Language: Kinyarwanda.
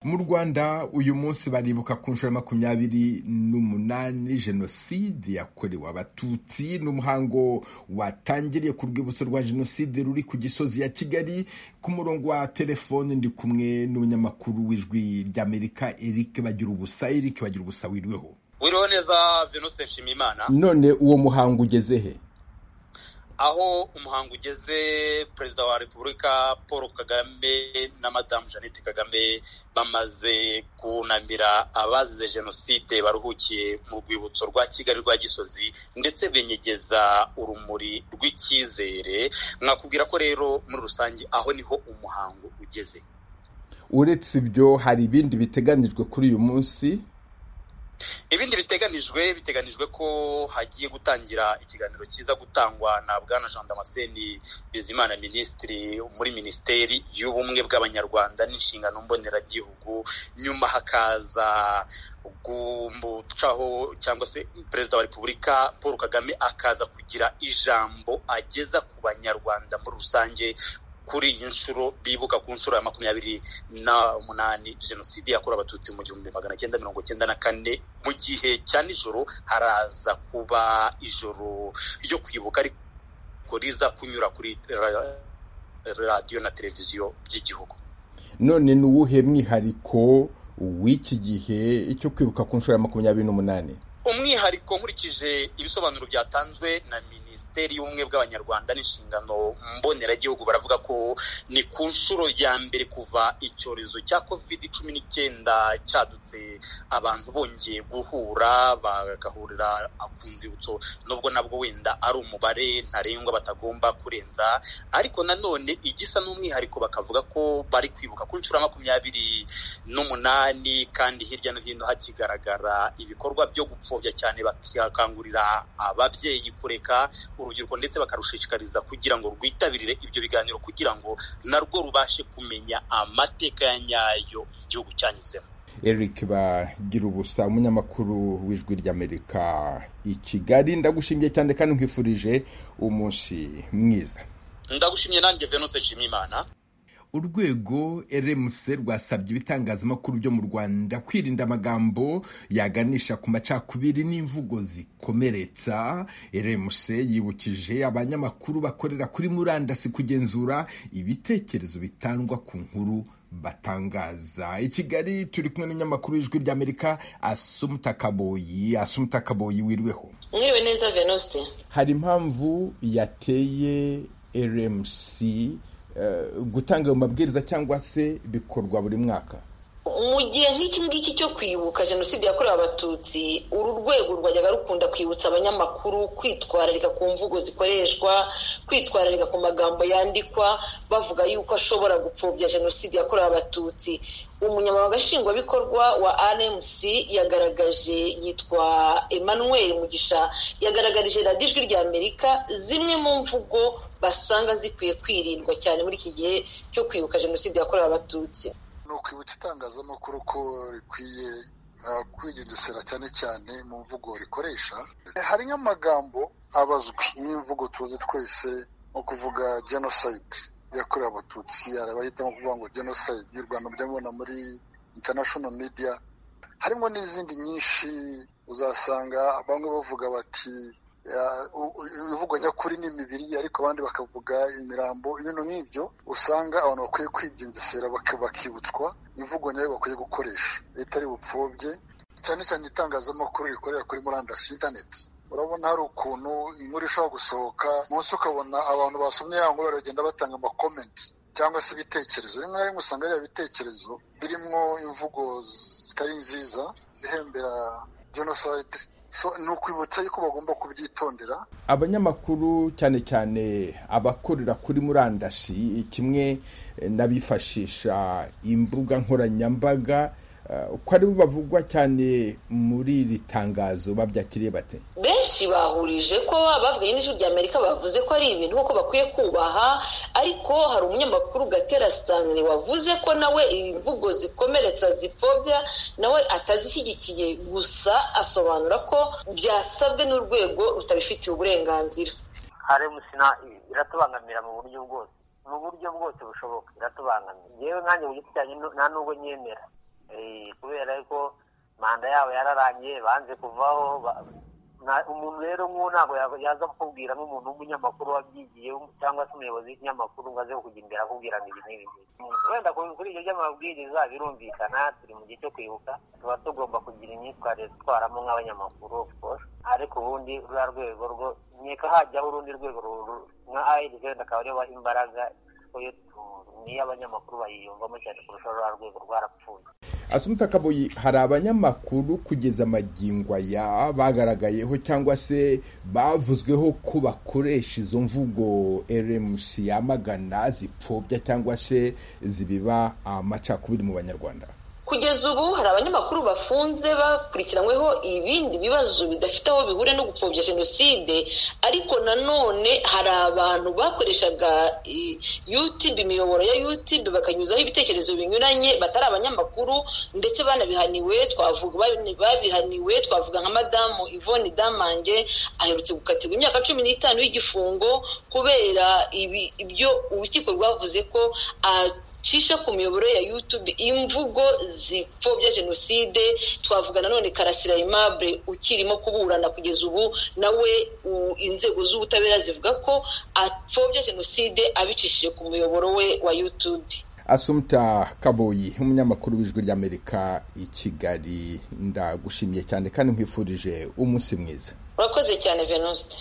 mu rwanda uyu munsi baribuka ku nshuro ya makumyabiri n'umunani jenoside yakorewe abatutsi n'umuhango watangiriye ku rwibutso rwa jenoside ruri ku gisozi ya kigali ku murongo wa telefone ndi kumwe n'umunyamakuru w'ijwi ry'amerika eric bagira ubusa eric bagira ubusa wiriweho wiriweho neza venuse nshimiyimana none uwo muhango ugeze he aho umuhango ugeze perezida wa repubulika paul kagame na madamu jeannette kagame bamaze kunamira abazize jenoside baruhukiye mu rwibutso rwa kigali rwa gisozi ndetse benyegeza urumuri rw'icyizere mwakubwira ko rero muri rusange aho niho umuhango ugeze uretse ibyo hari ibindi biteganijwe kuri uyu munsi ibindi biteganijwe biteganijwe ko hagiye gutangira ikiganiro cyiza gutangwa na bwana jean damascene bizimana minisitiri muri minisiteri y'ubumwe bw'abanyarwanda n'inshingano mboneragihugu nyuma hakaza gucaho cyangwa se perezida wa repubulika paul kagame akaza kugira ijambo ageza ku banyarwanda muri rusange kuri iyi nshuro bibuka ku nshuro ya makumyabiri na umunani jenoside yakorewe abatutsi mu gihumbi magana cyenda mirongo cyenda na kane mu gihe cya nijoro haraza kuba ijoro ryo kwibuka ariko riza kunyura kuri radiyo na televiziyo by'igihugu none ni uwuhe mwihariko w'iki gihe cyo kwibuka ku nshuro ya makumyabiri n'umunani umwihariko nkurikije ibisobanuro byatanzwe na minisiteri y'ubumwe bw'abanyarwanda n'inshingano mboneragihugu baravuga ko ni ku nshuro ya mbere kuva icyorezo cya covid cumi n'icyenda cyadutse abantu bongeye guhura bagahurira ku nzibutso nubwo nabwo wenda ari umubare ntarengwa batagomba kurenza ariko nanone igisa n'umwihariko bakavuga ko bari kwibuka ku nshuro ya makumyabiri n'umunani kandi hirya no hino hakigaragara ibikorwa byo gupfobya cyane bakangurira ababyeyi kureka urubyiruko ndetse bakarushishikariza kugira ngo rwitabirire ibyo biganiro kugira ngo narwo rubashe kumenya amateka ya nyayo igihugu cyanyuzemo eric bagira ubusa umunyamakuru w'ijwi ry'amerika i kigali ndagushimiye cyane kandi nkwifurije umunsi mwiza ndagushimiye nanjye venuse nshimiyimana urwego rmc rwasabye ibitangazamakuru byo mu rwanda kwirinda amagambo yaganisha ku macakubiri n'imvugo zikomeretsa rmc yibukije abanyamakuru bakorera kuri murandasi kugenzura ibitekerezo bitangwa ku nkuru batangaza i kigali turi kumwe n'umunyamakuru w'ijwi ry'amerika asumutakaboyi asumutakaboyi wiriweho mwiriwe neza venuste hari impamvu yateye rmc gutanga ayo mabwiriza cyangwa se bikorwa buri mwaka mu gihe nk'iki ngiki cyo kwibuka jenoside yakorewe abatutsi uru rwego rwajyaga rukunda kwibutsa abanyamakuru kwitwararika ku mvugo zikoreshwa kwitwararika ku magambo yandikwa bavuga yuko ashobora gupfobya jenoside yakorewe abatutsi umunyamabanga nshingwabikorwa wa rmc yagaragaje yitwa emmanuel mugisha yagaragarije radiyo ijwi rya amerika zimwe mu mvugo basanga zikwiye kwirindwa cyane muri iki gihe cyo kwibuka jenoside yakorewe abatutsi ni ukwibutsa itangazamakuru ko rikwiye kwigengesera cyane cyane mu mvugo rikoresha hari nk'amagambo abazwi nk'imvugo tuzi twese nko kuvuga jenoside yakorewe abatutsi hari abahitamo kuvuga ngo jenoside y'u rwanda mujya muri international media harimo n'izindi nyinshi uzasanga bamwe bavuga bati imvugo nyakuri ni imibiri ariko abandi bakavuga imirambo ibintu nk'ibyo usanga abantu bakwiye kwigengesera bakibutswa imvugo nyayo bakwiye gukoresha itari bupfobye cyane cyane itangazamakuru rikorera kuri murandasi interineti urabona hari ukuntu inkuru ishobora gusohoka munsi ukabona abantu basomye ya nkuru baragenda batanga amakomenti cyangwa se ibitekerezo rimwe na rimwe usanga ari bitekerezo birimo imvugo zitari nziza zihembera jenoside ni ukwibutsa yuko bagomba kubyitondera abanyamakuru cyane cyane abakorera kuri murandasi kimwe n'abifashisha imbuga nkoranyambaga ko aribo bavugwa cyane muri iri tangazo babyakiriye bate benshi bahurije ko bavuye n'ijwi ry'amerika bavuze ko ari ibintu kuko bakwiye kubaha ariko hari umunyamakuru gatera sangre wavuze ko nawe imvugo zikomeretsa zipfobya nawe atazishyigikiye gusa asobanura ko byasabwe n'urwego rutabifitiye uburenganzira musina iratubangamira mu buryo bwose mu buryo bwose bushoboka iratubangamira yewe nkanjye mu giti cyanjye nta n'ubwo nyemera Eh, kubera yuko manda yabo yararangiye banze kuvaho ba- na- umuntu rero nk'uwo ntabwo ya- yaza kukubwira nk'umuntu w'umunyamakuru wabyigiye cyangwa se umuyobozi w'ikinyamakuru ngo aze kujya imbere akubwira ngo ibi n'ibi ngibi. wenda ku- kuri ibyo by'amabwiriza birumvikana turi mu gihe cyo kwibuka tuba tugomba kugira imyitwarire dutwaramo nk'abanyamakuru of course ariko ubundi ruriya rwego rwo nkeka hajyaho urundi rwego ru- ru- nka ayidi wenda akaba ariyo baha imbaraga yo tu- niyo abanyamakuru bayiyumvamo cyane kurusha ruriya rwego rwarapfuye Asumta Kaboyi hari abanyamakuru kugeza amagingo aya bagaragayeho cyangwa se bavuzweho ko bakoresha izo mvugo RMC yamagana zipfobya cyangwa se zibiba amacakubiri mu banyarwanda kugeza ubu hari abanyamakuru bafunze bakurikiranyweho ibindi bibazo bidafite aho bihuriye no gupfobya jenoside ariko nanone hari abantu bakoreshaga i- youtube imiyoboro ya youtube bakanyuzaho ibitekerezo binyuranye batari abanyamakuru ndetse banabihaniwe twavuga babi- babihaniwe twavuga nka madamu yvonne damange aherutse gukatirwa imyaka cumi n'itanu y'igifungo kubera ibi- ibyo urukiko rwavuze ko ah, cisha ku miyoboro ya youtube imvugo zipfobya jenoside twavuga nanone karasira aimable ukirimo kuburana kugeza ubu nawe u- inzego z'ubutabera zivuga ko apfobya jenoside abicishije ku muyoboro we wa youtube Asumta Kaboyi umunyamakuru w'ijwi ry'Amerika i Kigali ndagushimiye cyane kandi nkwifurije umunsi mwiza urakoze cyane venuste